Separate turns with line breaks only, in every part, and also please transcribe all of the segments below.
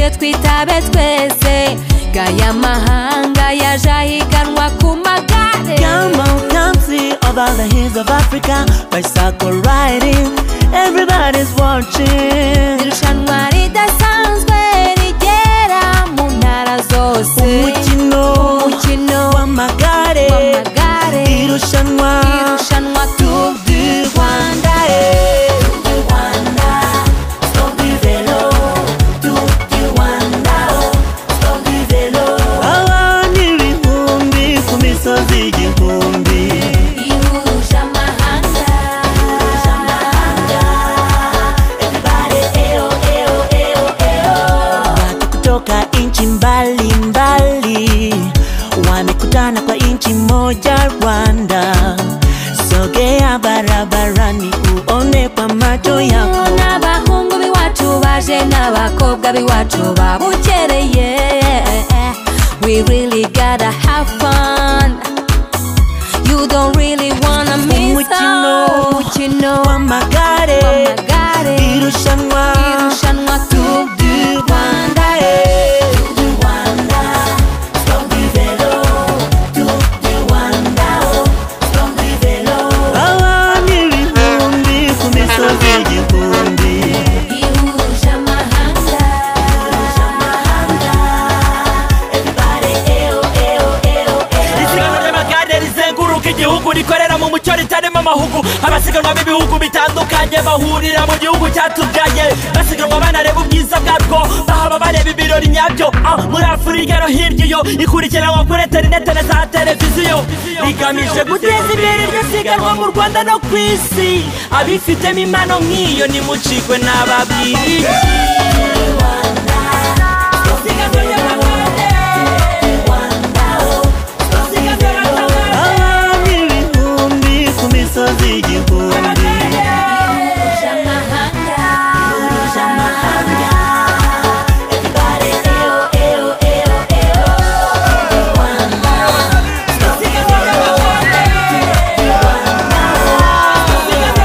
turabe twese gaya mahanga yaje ahiganwa ku magare
Come on, come see over the hills of Africa bicycle riding. Everybody's watching.
irushanwa ridasanzwe rigera mu ntara zose
Umukino
umukino
w'amagare,
w'amagare
irushanwa
irushanwa Tour du
du
Rwanda
Rwanda, eh. Tour du Rwanda, Tour du vélo, Tour du Rwanda, oh, Tour du vélo. Abantu ibihumbi ku misozi igihumbi.
ihuje amahanga
Watu kutoka nchi mbalimbali wamekutana kwa nchi moja Rwanda. Sogea barabarani uone kwa macho yako.
n'abahungu b'iwacu baje n'abakobwa b'iwacu babukereye we really gotta have fun you don't really wanna miss
Umukino.
out. umukino
Wamagare,
w'amagare
irushanwa
irushanwa Tour du
Rwanda,
Rwanda
eh. Tour du vélo, Tour du Rwanda, oh, Tour du vélo. Hawa ni vivumbi ku misozi igihumbi.
ihuje amahanga
isiganwa ry'amagare rizenguruka igihugu rikorera mu mucyo ritarimo amahugu abasiganwa b'ibihugu bitandukanye bahurira mu gihugu cyatubyaye basiganwa banareba ubwiza bwarwo bahaba bareba ibirori nyabyo Ah, muri afurika no hirya iyo ikurikiranwa kuri interinete na za televiziyo rigamije guteza imbere iryo siganwa mu rwanda no ku isi abifitemo impano nk'iyo nimucikwe n'ababwiriye isiganwa ry'amagare
Hawa ni vivumbi ku misozi igihumbi.
ihuje amahanga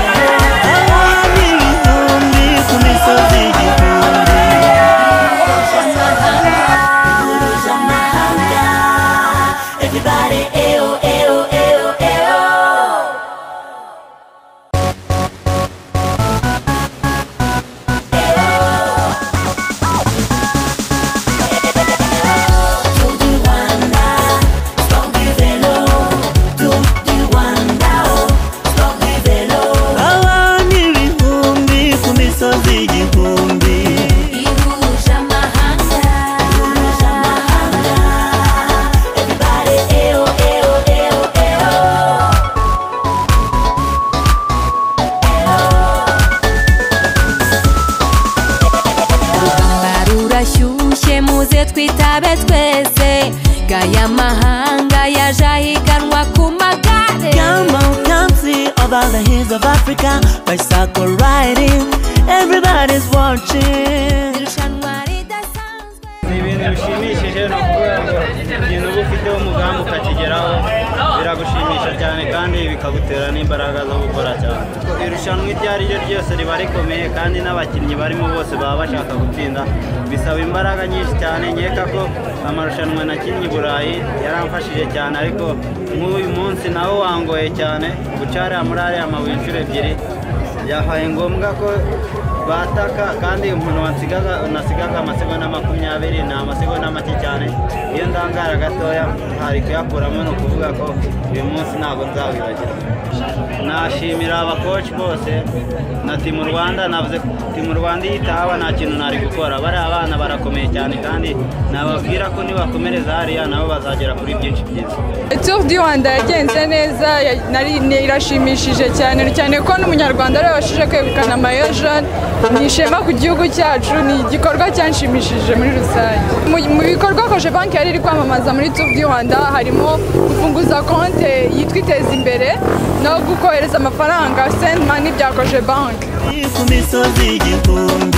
Hawa ni vivumbi ku misozi igihumbi. Hawa ni vivumbi ku misozi igihumbi.
ihuje amahanga urugamba rurashyushye muze twitabe twese gaya mahanga yaje ahiganwa ku magare
Come on, come see over the hills of Africa, bicycle riding. Everybody's watching.
irushanwa ridasanzwe
ni ibintu bishimishije ni ukuvuga ngo ikintu uba ufiteho umugambi ukakigeraho biragushimisha cyane kandi bikagutera n'imbaraga zo gukora cyane irushanwa iryo ari ryo ryose riba rikomeye kandi n'abakinnyi barimo bose baba bashaka gutsinda bisaba imbaraga nyinshi cyane nkeka ko amarushanwa nakinnye i burayi yaramfashije cyane ariko nk'uyu munsi nawo wangoye cyane guca hariya muri ariya mabuye inshuro ebyiri byabaye ngombwa ko bataka kandi umuntu wansigaga nasigaga amasegonda makumyabiri ni amasegonda make cyane iyo ndangara gatoya hari kuyakuramo ni ukuvuga ko uyu munsi ntabwo nzawibagirwa nashimira abakoci bose na timu rwanda navuze ko timu rwanda iyo itahaba nta kintu nari gukora bariya bana barakomeye cyane kandi nababwira ko nibakomereza hariya nabo bazagera kuri byinshi byiza
Tour du Rwanda yagenze neza ya- nari- ni- irashimishije cyane cyane ko n'umunyarwanda arabashije kwegukana amayojoni ni ishema ku gihugu cyacu ni igikorwa cyanshimishije muri rusange Mu- mu bikorwa koje banki yari iri kwamamaza muri Tour du Rwanda harimo gufunguza konte yitwa iteza imbere no gukohereza amafaranga send money bya koje banki
ku misozi igihumbi